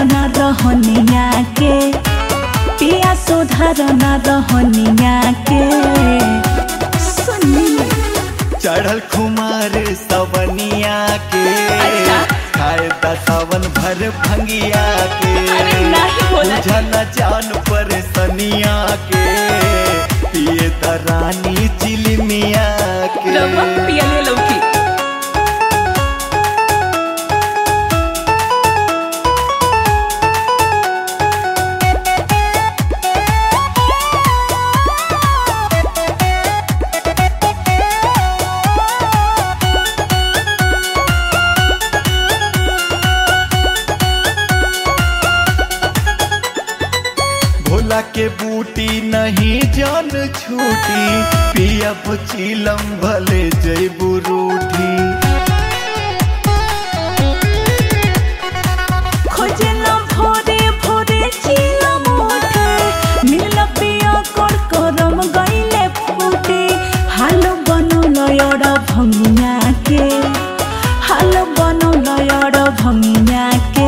न रहनिया के पिया सुधार न रहनिया के सुनी चढ़ल खुमार सवनिया के अच्छा। खाए दा सावन भर भंगिया के अरे नाही बोला जी। बुझल जान पर सनिया के पिए दा रानी चिलमिया के रवा पियले लौकी भोला के बूटी नहीं जान छूटी पियब चिलम भले जैबू रूठी खोजेला भोरे भोरे चिला मोटे मिल पिया कर करम गईले फूटे हाल बनौल यड़ भंगिया के हाल बनौल यड़ भंगिया के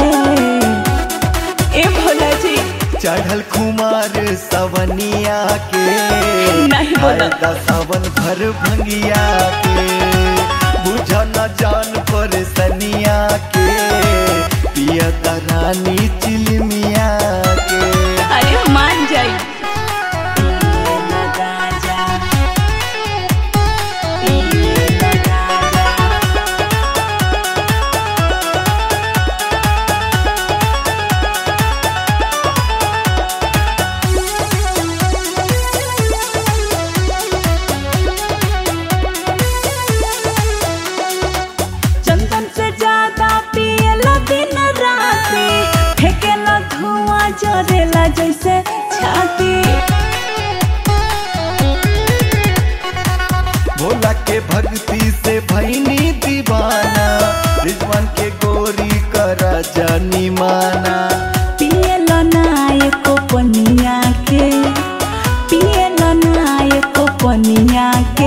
ए भोला जी चढ़ल खुमार सवनिया के नहीं बोला। खाए दा सावन भर भंगिया के बुझ न जान पर सनिया के पिया दा रानी चिलमिया के अरे मान जाई चंदन से ज्यादा पियला दिन राती फेंकेला धुआं जरेला जैसे छाती भोला के भक्ति से भैनी दीवाना रिजवान के गोरी करा जानी माना पियला नायक पनिया के पियला नायक पनिया के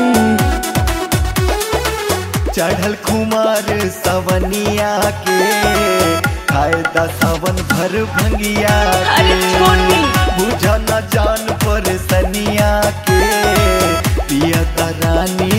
चढ़ल खुमार सवनिया के खाए दा सावन भर भंगिया अरे के छोटी। बुझ न जान पर सनिया के पिया दा रानी